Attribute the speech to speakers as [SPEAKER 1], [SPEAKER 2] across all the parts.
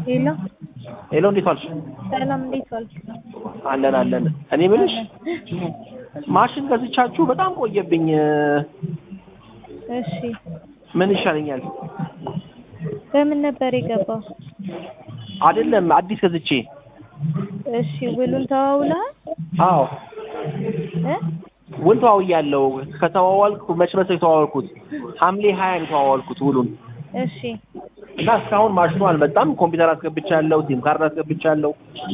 [SPEAKER 1] ሄሎ
[SPEAKER 2] ሄሎ እንዴት ዋልሽ?
[SPEAKER 1] ሰላም፣ እንዴት ዋልክ?
[SPEAKER 2] አለን አለን። እኔ የምልሽ ማሽን ገዝቻችሁ በጣም ቆየብኝ።
[SPEAKER 1] እሺ፣
[SPEAKER 2] ምን ይሻለኛል?
[SPEAKER 1] በምን ነበር የገባው?
[SPEAKER 2] አይደለም አዲስ ገዝቼ።
[SPEAKER 1] እሺ፣ ውሉን ተዋውለሃል?
[SPEAKER 2] አዎ
[SPEAKER 1] እ
[SPEAKER 2] ውል ተዋውያለሁ። ከተዋዋልኩ መች መሰለኝ የተዋዋልኩት ሐምሌ ሀያ ነው የተዋዋልኩት ውሉን
[SPEAKER 1] እሺ፣
[SPEAKER 2] እና እስካሁን ማሽኑ አልመጣም። ኮምፒውተር አስገብቻለሁ፣ ሲም ካርድ አስገብቻለሁ።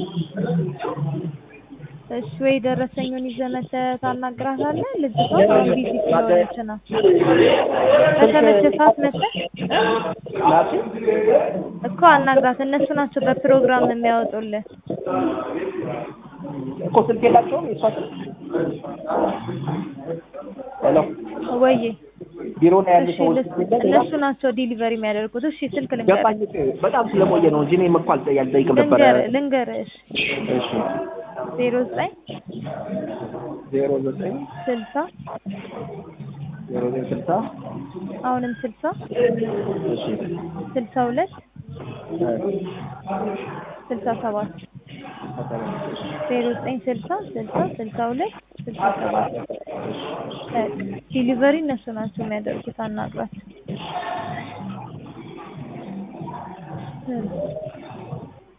[SPEAKER 1] እሺ። ወይ ደረሰኙን ይዘህ መተህ ታናግራታለህ? ልጅቷ አሁን ቢዚ ስለሆነች ነው። በተመቸ ሰዓት መተህ
[SPEAKER 2] ናት
[SPEAKER 1] እኮ አናግራት። እነሱ ናቸው በፕሮግራም የሚያወጡልህ።
[SPEAKER 2] እኮ ስልክ የላቸውም የእሷ ስልክ። ሄሎ
[SPEAKER 1] ወይዬ
[SPEAKER 2] ቢሮ ላይ ያሉ
[SPEAKER 1] እሺ፣
[SPEAKER 2] ሰዎች
[SPEAKER 1] ልስ-
[SPEAKER 2] ስልክ የለም?
[SPEAKER 1] እነሱ ናቸው ዲሊቨሪ የሚያደርጉት። እሺ፣ ስልክ ልንገርህ
[SPEAKER 2] ገባኝ። በጣም ስለቆየ ነው እንጂ እኔም እኮ አልጠ- አልጠይቅም ነበረ።
[SPEAKER 1] ልንገርህ ልንገርህ። እሺ፣
[SPEAKER 2] እሺ
[SPEAKER 1] ዜሮ ዘጠኝ
[SPEAKER 2] ዜሮ ዘጠኝ
[SPEAKER 1] ስልሳ
[SPEAKER 2] ዜሮ ዘጠኝ ስልሳ
[SPEAKER 1] አሁንም ስልሳ
[SPEAKER 2] እሺ
[SPEAKER 1] ስልሳ ሁለት ስልሳ ሰባት ዜሮ ዘጠኝ ስልሳ ስልሳ ስልሳ ሁለት ስልሳ ሰባት ዲሊቨሪ እነሱ ናቸው የሚያደርጉት። አናግራት።